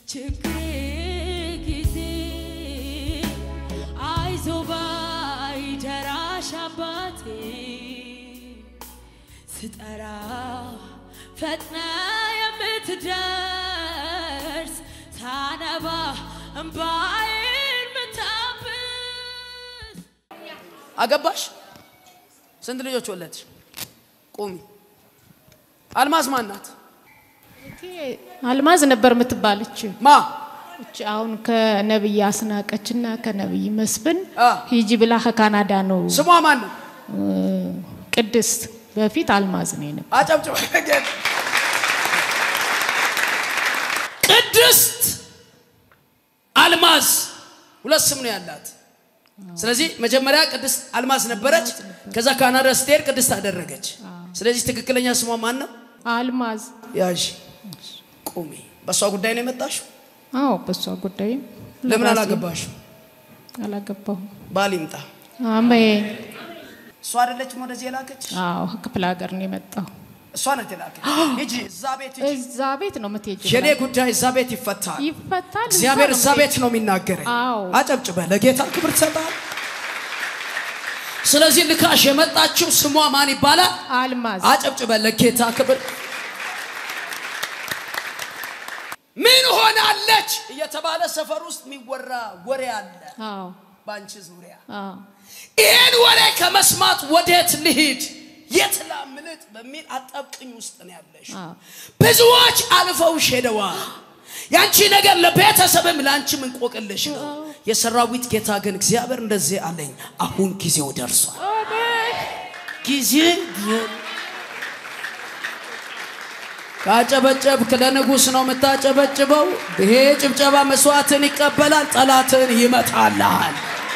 ችግሬ ጊዜ አይዞ ባይ ደራሽ አባቴ ስጠራ ፈጥነ የምትደርስ ሳነባ እምባዬን ምታብስ አገባሽ? ስንት ልጆች ወለድሽ? ቁሚ። አልማዝ ማን ናት? አልማዝ ነበር የምትባለች ማ እች አሁን ከነብይ አስናቀች እና ከነብይ መስፍን አ። ሂጂ ብላ ከካናዳ ነው ስሟ ማን ነው? ቅድስት በፊት አልማዝ ነው የነበረው። አጨብጭበ ቅድስት አልማዝ ሁለት ስም ነው ያላት። ስለዚህ መጀመሪያ ቅድስት አልማዝ ነበረች። ከዛ ካናዳ ስትሄድ ቅድስት አደረገች። ስለዚህ ትክክለኛ ስሟ ማን ነው? አልማዝ ያዥ ቁሚ። በእሷ ጉዳይ ነው የመጣሽው? አዎ፣ በሷ ጉዳይም ለምን ለራሴ አላገባሽም? አላገባሁም። ባል ይምጣ። አሜን። እሷ አይደለችም ወደዚህ የላከች? አዎ፣ ክፍለ ሀገር ነው የመጣው። እሷ ናት የላከች። ሂጂ እዛ ቤት ሂጂ። እዛ ቤት ነው የምትሄጂው። የኔ ጉዳይ እዛ ቤት ይፈታል። ይፈታል። እዛ እግዚአብሔር ነው እዛ ቤት ነው የሚናገረኝ። አዎ። አጨብጭበ ለጌታ ክብር ትሰጣል። ስለዚህ ልካሽ የመጣችው ስሟ ማን ይባላል? አልማዝ አጨብጭበ ለጌታ ክብር። ምን ሆናለች እየተባለ ሰፈር ውስጥ የሚወራ ወሬ አለ አዎ፣ በአንቺ ዙሪያ። አዎ፣ ይህን ወሬ ከመስማት ወዴት ልሂድ፣ የት ላምልጥ በሚል አጣብቅኝ ውስጥ ነው ያለሽ። አዎ። ብዙዎች አልፈውሽ ሄደዋል። ያንቺ ነገር ለቤተሰብም ለአንቺም እንቆቅልሽ ነው። የሰራዊት ጌታ ግን እግዚአብሔር እንደዚህ አለኝ፣ አሁን ጊዜው ደርሷል። ጊዜ ካጨበጨብክ ለንጉሥ ነው የምታጨበጭበው። ይሄ ጭብጨባ መስዋዕትን ይቀበላል፣ ጠላትን ይመታልሃል።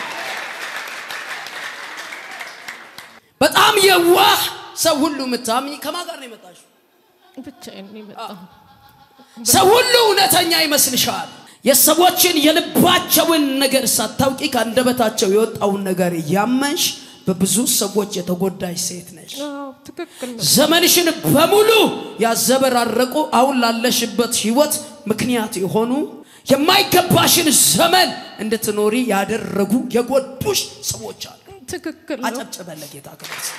በጣም የዋህ ሰው ሁሉ የምታምኝ ከማን ጋር ነው የመጣሽው? ብቻዬን ነው የመጣው። ሰው ሁሉ እውነተኛ ይመስልሻል። የሰዎችን የልባቸውን ነገር ሳታውቂ ከአንደበታቸው የወጣውን ነገር እያመንሽ በብዙ ሰዎች የተጎዳሽ ሴት ነሽ። አዎ፣ ትክክል ነው። ዘመንሽን በሙሉ ያዘበራረቁ አሁን ላለሽበት ህይወት ምክንያት የሆኑ የማይገባሽን ዘመን እንድትኖሪ ያደረጉ የጎዱሽ ሰዎች አሉ። ትክክል ነው። አጨብጭበን ለጌታ ክብር ስጥ።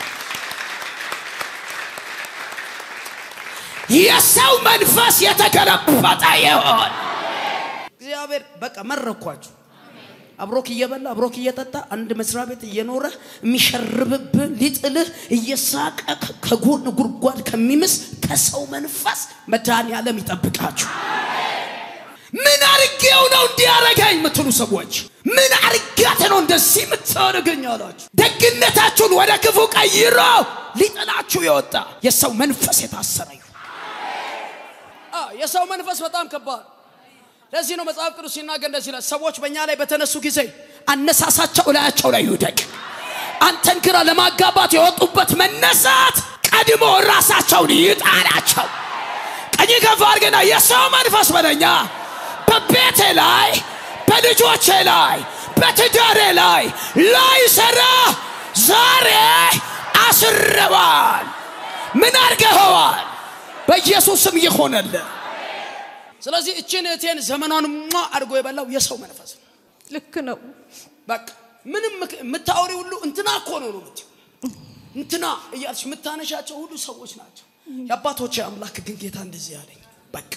የሰው መንፈስ የተገለበጠ ይሆን። እግዚአብሔር በቃ መረኳችሁ። አብሮክ እየበላ አብሮክ እየጠጣ አንድ መስሪያ ቤት እየኖረ የሚሸርብብህ ሊጥልህ እየሳቀ ከጎን ጉድጓድ ከሚምስ ከሰው መንፈስ መድኃኔዓለም ይጠብቃችሁ። ምን አርጌው ነው እንዲያረገኝ የምትሉ ሰዎች ምን አርጋት ነው እንደዚህ የምታደርገኝ አላችሁ። ደግነታችሁን ወደ ክፉ ቀይሮ ሊጥላችሁ የወጣ የሰው መንፈስ የታሰረ ይሁን። አዎ፣ የሰው መንፈስ በጣም ከባድ ለዚህ ነው መጽሐፍ ቅዱስ ሲናገር እንደዚህ ይላል፣ ሰዎች በእኛ ላይ በተነሱ ጊዜ አነሳሳቸው እላያቸው ላይ ይውደቅ። አንተን ግራ ለማጋባት የወጡበት መነሳት ቀድሞ ራሳቸውን ይጣላቸው። ቀኝ ከፍ አድርገና የሰው መንፈስ በለኛ በቤቴ ላይ በልጆቼ ላይ በትዳሬ ላይ ላይ ሰራ ዛሬ አስረዋል። ምን አድርገኸዋል? በኢየሱስም ይሆነልህ። ስለዚህ እችን እህቴን ዘመኗን ሟ አድርጎ የበላው የሰው መንፈስ ነው። ልክ ነው። በቃ ምንም ምክ- የምታወሪ ሁሉ እንትና እኮ ነው ነው የምትይው። እንትና እያልሽ የምታነሻቸው ሁሉ ሰዎች ናቸው። የአባቶች አምላክ ግን ጌታ እንደዚህ ያለኝ በቃ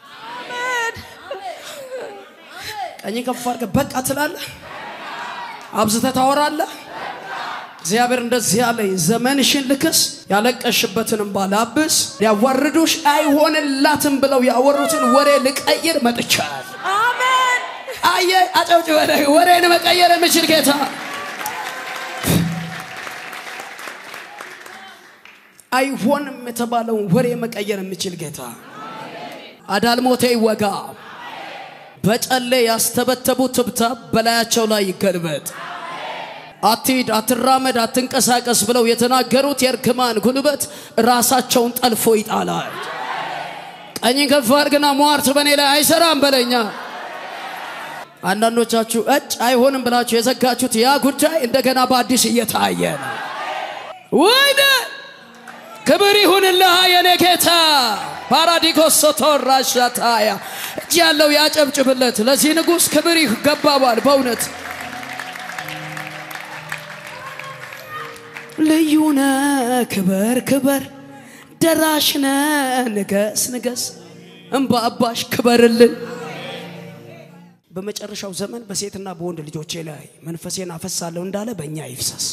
ቀኝ ከፍ አድርገህ በቃ ትላለህ፣ አብዝተህ ታወራለህ። እግዚአብሔር እንደዚህ ያለኝ ዘመንሽን ልክስ፣ ያለቀሽበትንም ባላብስ፣ ሊያዋርዱሽ አይሆንላትም ብለው ያወሩትን ወሬ ልቀይር መጥቻለሁ። አሜን። አየ አጨብጭበ ወሬን መቀየር የምችል ጌታ አይሆንም የተባለውን ወሬ መቀየር የምችል ጌታ አዳልሞቴ ይወጋ በጨሌ ያስተበተቡ ትብታብ በላያቸው ላይ ይገልበጥ አትሂድ አትራመድ አትንቀሳቀስ ብለው የተናገሩት የእርግማን ጉልበት ራሳቸውን ጠልፎ ይጣላል ቀኝ ከፍ አድርግና ሟርት በእኔ ላይ አይሰራም በለኛ አንዳንዶቻችሁ እጭ አይሆንም ብላችሁ የዘጋችሁት ያ ጉዳይ እንደገና በአዲስ እየታየ ነው። ወይኔ ክብር ይሁንልህ የኔ ጌታ። ፓራዲጎስ ሶቶራሻታያ እጅ ያለው ያጨብጭብለት። ለዚህ ንጉሥ ክብር ይገባዋል በእውነት ልዩነ ክበር ክበር ደራሽነ ንገስ ንገስ እምባ አባሽ ክበርልን። በመጨረሻው ዘመን በሴትና በወንድ ልጆቼ ላይ መንፈሴን አፈሳለሁ እንዳለ በእኛ ይፍሰስ።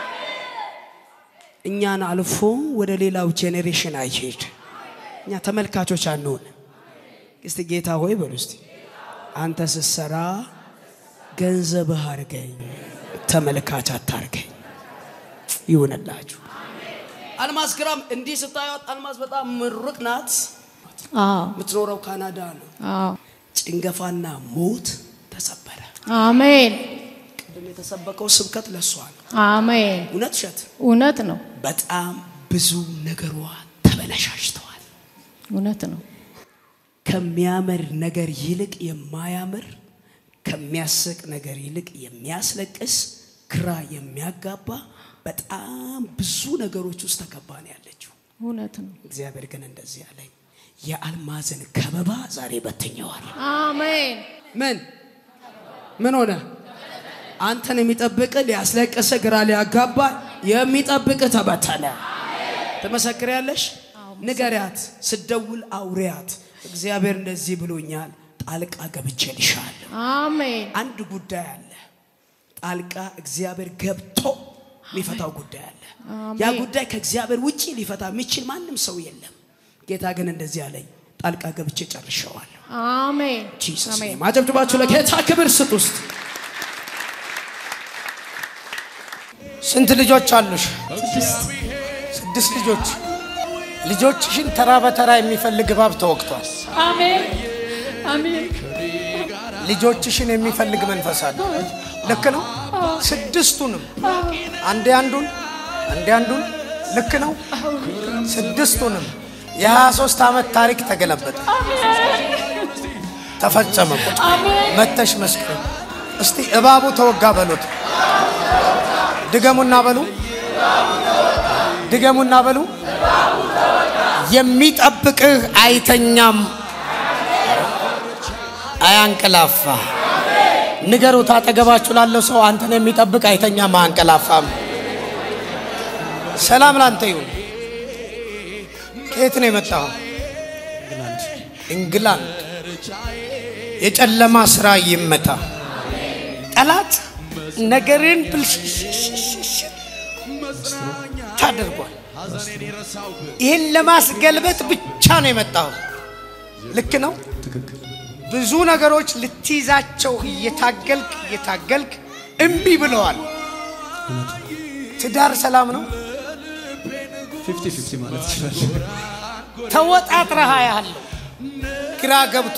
እኛን አልፎ ወደ ሌላው ጄኔሬሽን አይሄድ። እኛ ተመልካቾች አንሆን። እስቲ ጌታ ሆይ በሉ እስቲ አንተ ስትሰራ ገንዘብህ አርገኝ፣ ተመልካች አታርገኝ። ይሁንላችሁ። አልማዝ ግራም እንዲህ ስታዩት አልማዝ በጣም ምሩቅ ናት። አዎ የምትኖረው ካናዳ ነው። አዎ ጭንገፋና ሞት ተሰበረ። አሜን ቅድም የተሰበከው ስብከት ለሷ ነው። አሜን እውነት እሸት እውነት ነው በጣም ብዙ ነገሯ ተበለሻሽተዋል። እውነት ነው ከሚያምር ነገር ይልቅ የማያምር ከሚያስቅ ነገር ይልቅ የሚያስለቅስ ግራ የሚያጋባ በጣም ብዙ ነገሮች ውስጥ ተከባ ነው ያለችው። እውነት ነው እግዚአብሔር ግን እንደዚህ አለኝ፣ የአልማዝን ከበባ ዛሬ በትኘዋል። አሜን ምን ምን ሆነ? አንተን የሚጠብቅ ሊያስለቅስ ግራ ሊያጋባ የሚጠብቅ ተበተነ። ትመሰክሪያለሽ? ንገሪያት፣ ስደውል አውሪያት። እግዚአብሔር እንደዚህ ብሎኛል፣ ጣልቃ ገብቼልሻለሁ። አሜን አንድ ጉዳይ አለ፣ ጣልቃ እግዚአብሔር ገብቶ የሚፈታው ጉዳይ አለ። ያ አሜን። ጉዳይ ከእግዚአብሔር ውጪ ሊፈታ የሚችል ማንም ሰው የለም። ጌታ ግን እንደዚህ አለኝ፣ ጣልቃ ገብቼ ጨርሸዋለሁ። አሜን ጂሰስ አሜን ኔም። አጨብጭባችሁ ለጌታ ክብር ስጥ ውስጥ ስንት ልጆች አሉሽ? ስድስት ልጆች። ልጆችሽን ተራ በተራ የሚፈልግ እባብ ተወቅቷል። አሜን አሜን ልጆችሽን የሚፈልግ መንፈስ አለ። ልክ ነው። ስድስቱንም አንዴ አንዱን አንዴ አንዱን ልክ ነው። ስድስቱንም የሀያ ሶስት ዓመት ታሪክ ተገለበጠ፣ ተፈጸመ። ቁጭ መተሽ መስክር እስቲ እባቡ ተወጋ በሉት። ድገሙና በሉ ድገሙና በሉ የሚጠብቅህ አይተኛም አያንቀላፋ ንገሩት አጠገባችሁ ላለው ሰው አንተን የሚጠብቅ አይተኛም አያንቀላፋም ሰላም ላንተ ይሁን ከየት ነው የመጣው እንግላንድ የጨለማ ስራ ይመታ ጠላት ነገርን ብልሽሽሽሽ ታደርጓል ይህን ለማስገልበጥ ብቻ ነው የመጣው ልክ ነው ብዙ ነገሮች ልትይዛቸው እየታገልክ እየታገልክ እምቢ ብለዋል ትዳር ሰላም ነው ፊፍቲ ፊፍቲ ማለት ይችላል። ተወጣጥረሃ ያለው ግራ ገብቶ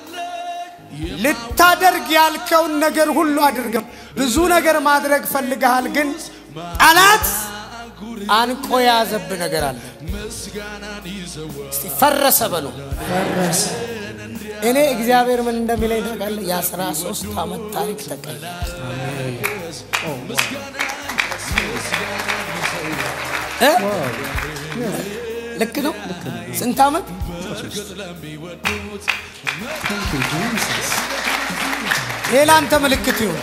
ልታደርግ ያልከውን ነገር ሁሉ አድርገ ብዙ ነገር ማድረግ ፈልገሃል፣ ግን ጠላት አንቆ የያዘብህ ነገር አለ። እስቲ ፈረሰ በሉ። እኔ እግዚአብሔር ምን እንደሚለኝ ታውቃለህ? የአስራ ሶስት ዓመት ታሪክ ተቀየረ። እ? ልክ ነው። ስንት ዓመት? ሌላ አንተ ምልክት ይሁን።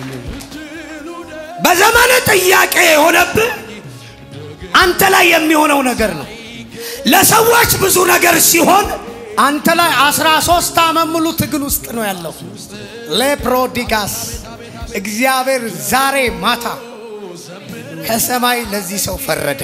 በዘመን ጥያቄ የሆነብህ አንተ ላይ የሚሆነው ነገር ነው። ለሰዎች ብዙ ነገር ሲሆን አንተ ላይ አስራ ሶስት ዓመት ሙሉ ትግል ውስጥ ነው ያለው። ሌፕሮዲጋስ እግዚአብሔር ዛሬ ማታ ከሰማይ ለዚህ ሰው ፈረደ።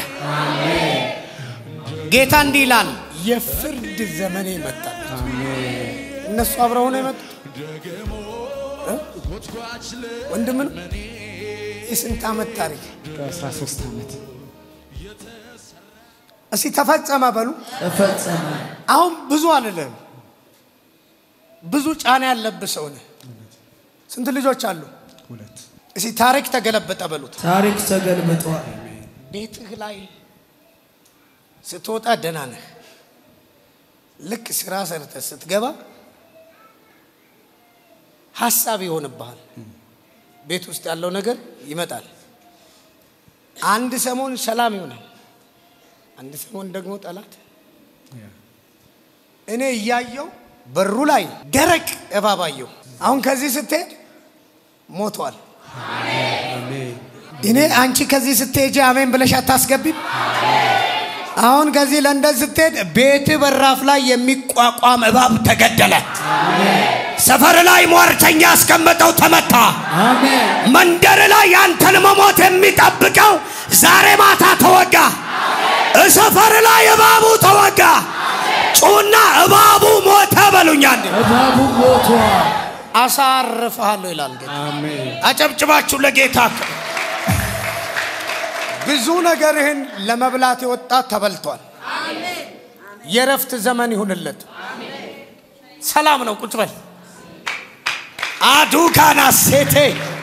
ጌታ እንዲህ ይላል፣ የፍርድ ዘመኔ ይመጣል። እነሱ አብረው ነው የመጡት። እ? ወንድም ነው። የስንት ዓመት ታሪክ? በ13 ዓመት እስቲ ተፈጸመ በሉ። ተፈጸመ። አሁን ብዙ አልልህም፣ ብዙ ጫና ያለብህ ሰው ነህ። ስንት ልጆች አሉ? ሁለት እስቲ ታሪክ ተገለበጠ በሉት። ታሪክ ተገልብጧል። ቤትህ ላይ ስትወጣ ደህና ነህ። ልክ ስራ ሰርተህ ስትገባ ሀሳብ ይሆንብሃል። ቤት ውስጥ ያለው ነገር ይመጣል። አንድ ሰሞን ሰላም ይሆናል፣ አንድ ሰሞን ደግሞ ጠላት እኔ እያየው በሩ ላይ ደረቅ እባብ አየሁ። አሁን ከዚህ ስትሄድ ሞቷል። እኔ አንቺ ከዚህ ስትሄጂ አሜን ብለሽ አታስገቢም? አሁን ከዚህ ለንደን ስትሄድ ቤት በራፍ ላይ የሚቋቋም እባብ ተገደለ። ሰፈር ላይ ሟርተኛ ያስቀመጠው ተመታ። መንደር ላይ ያንተን መሞት የሚጠብቀው ዛሬ ማታ ተወጋ። ሰፈር ላይ እባቡ ተወጋ። ጩና እባቡ ሞተ በሉኛል። እባቡ ሞቷል። አሳርፍሃለሁ ይላል ጌታ። አጨብጭባችሁ ለጌታ ብዙ ነገርህን ለመብላት የወጣ ተበልቷል። የረፍት ዘመን ይሁንለት። ሰላም ነው። ቁጭ በል አዱካና ሴቴ